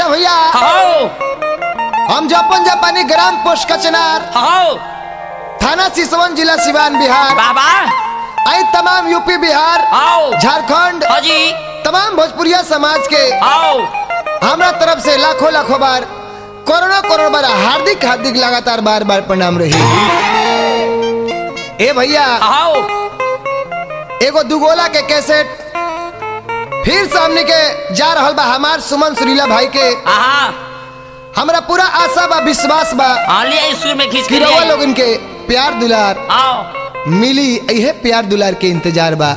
जा भैया हाओ हम जपन जापानी ग्राम पोस्ट कचनार हाओ थाना सिसवन जिला सिवान बिहार बाबा आई तमाम यूपी बिहार आओ झारखंड हाजी तमाम भोजपुरिया समाज के आओ हमरा तरफ से लाखों लाखों बार करोड़ों करोड़ बार हार्दिक हार्दिक लगातार बार बार प्रणाम रही ए भैया आओ एगो दुगोला के कैसेट फिर सामने के जा रहल बा हमार सुमन सुरीला भाई के आहा हमरा पूरा आशा बा विश्वास बा हाँ लिया स्कूल में खींच कि के रउआ लिया लोगन के प्यार दुलार आओ मिली इहे प्यार दुलार के इंतजार बा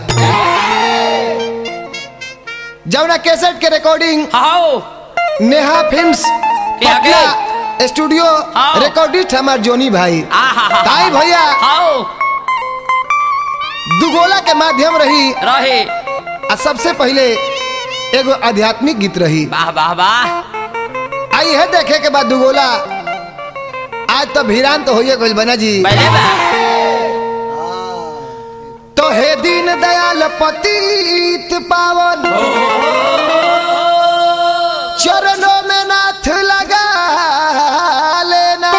जौना कैसेट के रिकॉर्डिंग आओ नेहा फिल्म्स क्या के? पटना स्टूडियो हाँ। रिकॉर्डिस्ट हमार जोनी भाई आहा ताई भैया आओ दुगोला के माध्यम रही रहे आ सबसे पहले एगो आध्यात्मिक गीत रही वाह वाह वाह आई है देखे के बाद दुगोला आज तो भिरान तो होइए गइल बना जी पहले बा तो हे दीन दयाल पतित पावन चरणों में नाथ लगा लेना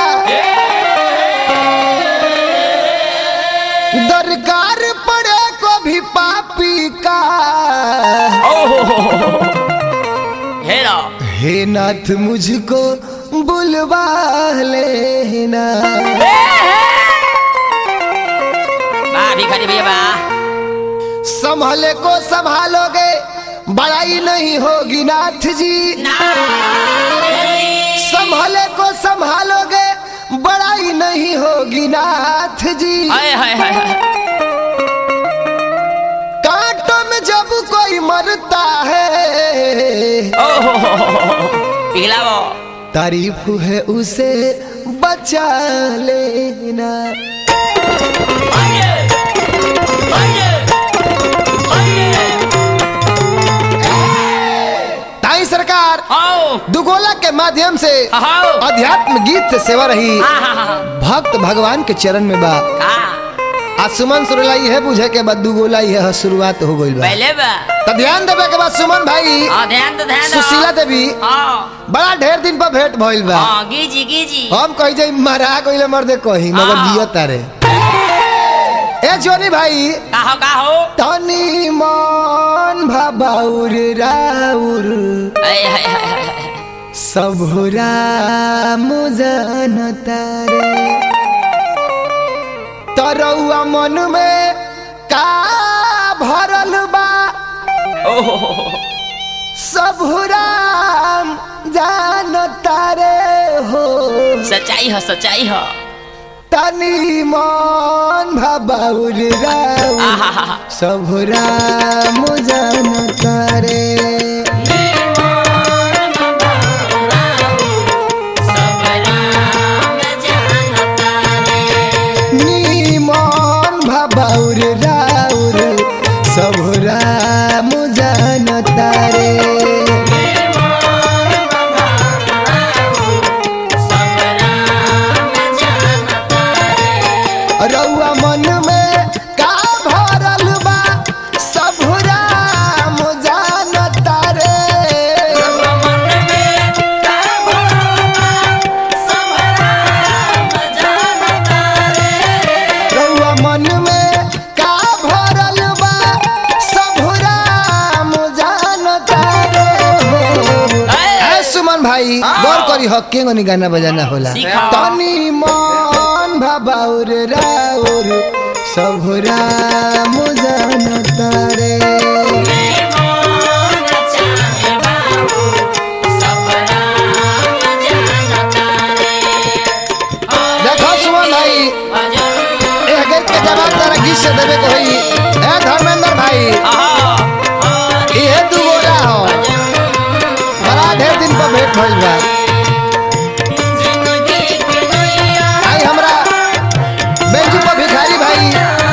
दरकार पड़े को भी पापी का हेरा हे नाथ मुझको बुलवा लेना वाह भिखारी भैया वाह संभले को संभालोगे बड़ाई नहीं होगी नाथ जी संभले को संभालोगे बड़ाई नहीं होगी नाथ जी हाय हाय हाय हाय। कांटों में जब कोई मरता है ओहो पिघलाओ तारीफ है उसे बचा लेना ताई सरकार आओ दुगोला के माध्यम से आओ अध्यात्म गीत से सेवा रही आहा भक्त भगवान के चरण में बा का आज सुमन सुरला है बुझे के बाद दुगोला यह शुरुआत हो गई बा पहले बा तो ध्यान देवे के बाद सुमन भाई हाँ ध्यान दो ध्यान दो सुशीला देवी हाँ बड़ा ढेर दिन पर भेंट भइल बा हाँ गीजी गीजी हम कही जाई मरा गइले मर्दे कही मगर हाँ। जियो तारे ए जोनी भाई का हो का हो तनी मन भाबाउर राउर हाय हाय हाय हाय हाय। सबुरा मुजन तारे तरौआ मन में का भरल बा ओहो सबुरा जान तारे हो सच्चाई हो सच्चाई हो तनी मन भाबाउर राउर आहा सबुरा मुजन तारे नीमन भाबाउर राउर सबुरा मुजन तारे रउआ मन में का भरल बा सबुरा मुजन तारे रउआ मन में का भरल बा सबुरा मुजन तारे हो ए सुमन भाई गौर करी हक के गनी गाना बजाना होला सीखा। तनी मन भाबाउर राउर सबुरा मुजन तारे देखो सुमन भाई एह गीत के जवाब तारा गीत से देवे के होई ए धर्मेंद्र भाई इहे दू गोला हो बड़ा ढेर दिन पर भेंट भइल बा आई हमरा बेंजू पर भिखारी भाई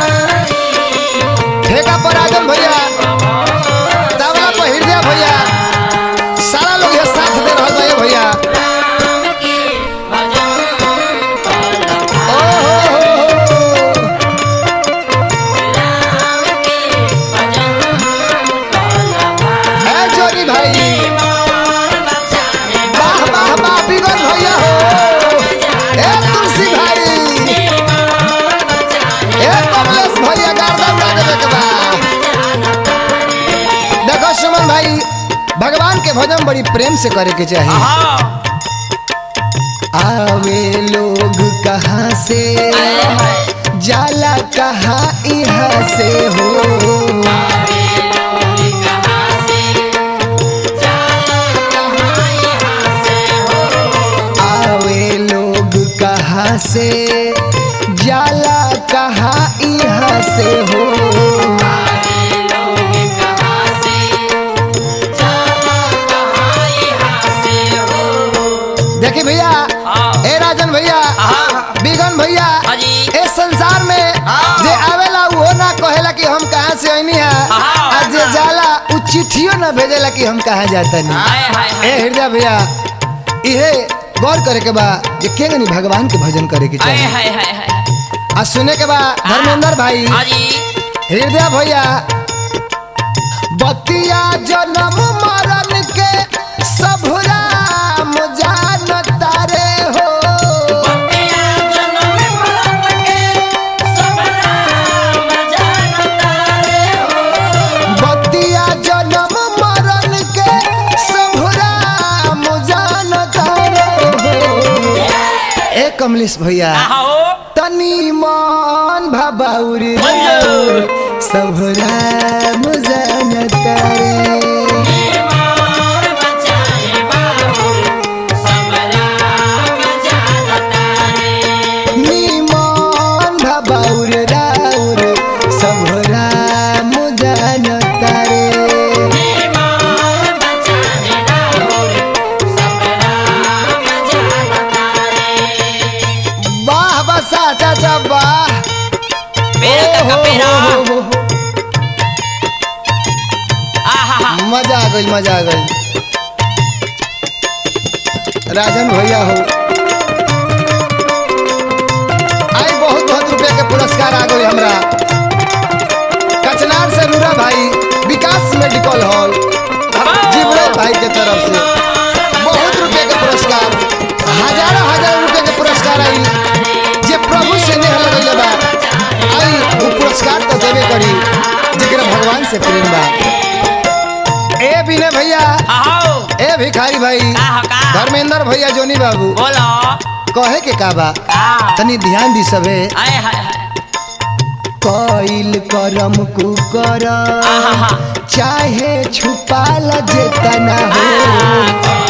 ठेका पर आजम भैया तबला पर हृदय भैया सारा लोग ये साथ दे रहल बा ये भैया ओ हो हो हो ए जोरी भाई के भजन बड़ी प्रेम से करे के चाहिए हाँ आवे लोग कहाँ से आए हाय जाला कहाँ यहाँ से हो आवे लोग कहाँ से जाला कहाँ यहाँ से हो देखिए भैया हाँ। ए राजन भैया हाँ। बिगन भैया हाँ जी। ए संसार में हाँ। जे आवेला वो ना कहेला कि हम कहाँ से आईनी है हाँ। आ जे जाला उ चिट्ठियो ना भेजेला कि हम कहाँ जाता नहीं हाय हाय ए हाय हृदय भैया इहे गौर करे के बा जे केंगनी भगवान के भजन करे के हाय चाहिए हाय हाय हाय आ सुने के बा धर्मेंद्र भाई हाँ जी हृदय भैया बतिया जन्म मरण के सब राम जान तारे हो बतिया जन्म मरण के सब राम जान तारे हो ए कमलेश भैया हो तनी मन भबाउर सब राम जान तारे निमन भबाउर राउर सब राम जान तारे वाह बसा चाचा वाह पेड़ का हो, कपेरा हो, हो, हो। आहा मजा आ गई मजा आ गई राजन भैया हो आई बहुत बहुत रुपया के पुरस्कार आ गई हमरा कचनार से नूरा भाई विकास मेडिकल हॉल जीवरे भाई के तरफ से बहुत रुपये के पुरस्कार हजारों हजारों रुपये के पुरस्कार आई जे प्रभु से नेह लगैले बा आई वो पुरस्कार तो देवे करी जेकरा भगवान से प्रेम बा ए बिने भैया आओ ए भिखारी भाई का हो का धर्मेंद्र भैया जोनी बाबू बोलो कहे के का बा का तनी ध्यान दी सबे हाय हाय हाय कइल करम कुकर आहा चाहे छुपाल जेतना हो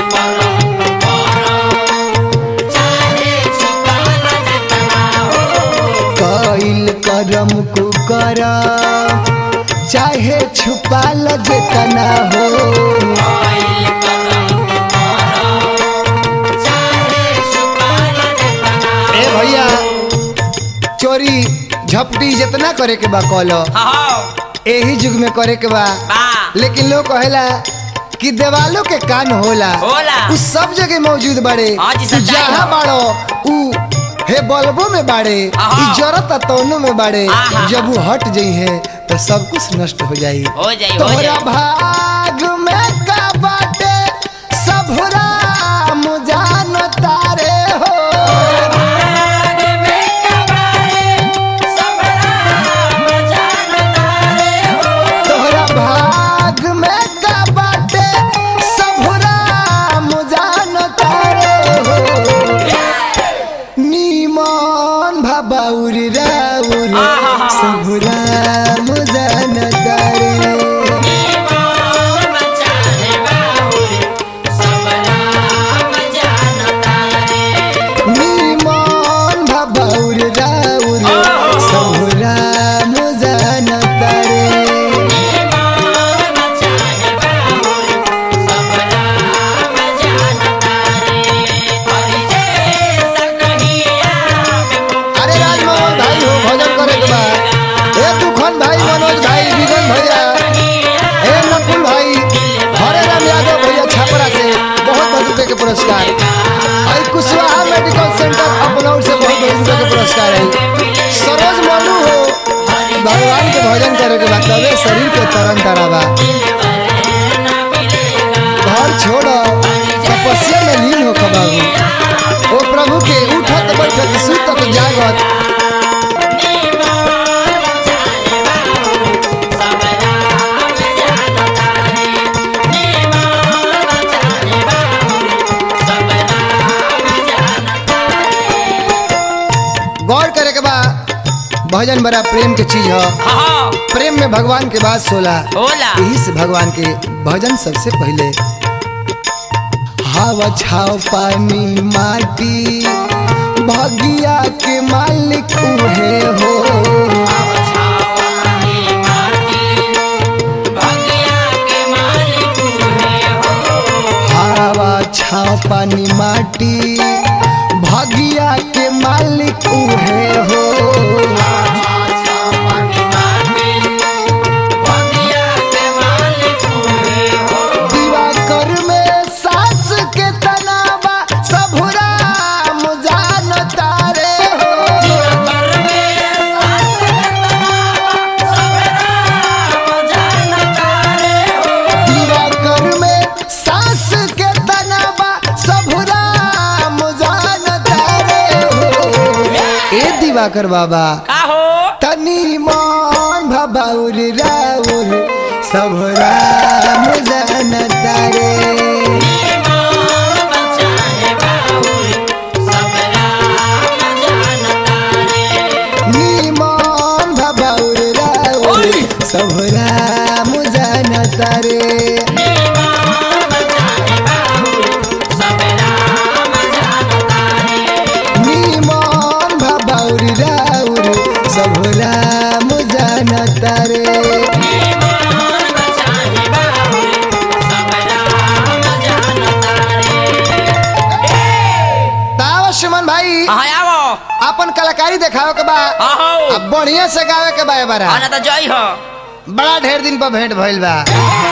कइल करम कुकर चाहे छुपाल जेतना हो ए भैया चोरी झपटी जितना करे के बा कलो आओ एही युग में करे के बा बा लेकिन लोग कहेला कि देवालों के कान होला होला। उ सब जगह मौजूद बाड़े हाँ जी, उ सच्चाई जहाँ है। बाड़ो उ हे बल्बों में बाड़े आहा। इ जरत तौनों में बाड़े आहा। जब वो हट जाई है तो सब कुछ नष्ट हो जाई हो जाई हो तोहरा जाई भाग में का बाटे सब राम जान तारे हो तोहरा भाग में का बाटे सब राम जान तारे हो नीमन भबाउर राउर आहा। सब राम जान तारे निमन भबाउर राउर सब राम जान तारे अरे राजमोहन भाई हो भजन करे के बा ए तूफान भाई मनोज भाई विगन भैया ए नकुल भाई हरे राम यादव भैया छापरा से बहुत बहुत रुपए के पुरस्कार आई कुशवाहा मेडिकल सेंटर अपनौर से बहुत बहुत रुपए के पुरस्कार है सरोज मनु हो भगवान के भजन करे के बाद तबे शरीर के तरन तराबा घर छोड़ो तपस्या में लीन हो बाबू ओ प्रभु के उठत बैठत सुतत जागत भजन बड़ा प्रेम के चीज है हाँ प्रेम में भगवान के बात सोला होला यही से भगवान के भजन सबसे पहले हवा छाव पानी माटी भगिया के मालिक उहे हो हवा छाव पानी माटी भगिया के मालिक उहे हो दिवाकर में सास के तनावा सबुरा मुजान तारे हो दिवाकर में सास के तनावा सबुरा मुजान तारे हो ए दिवाकर बाबा का हो तनी मन भबाउर राउर सबरा मुजान तारे निमन भबाउर राउर सबरा मुजान तारे निमन भबाउर राउर सबरा मुजान तारे तावा सुमन भाई हाँ आवो अपन कलाकारी देखावे के बा हाँ अब बढ़िया से गावे के बा ए बारा आना तो जय हो बड़ा ढेर दिन पर भेंट भइल बा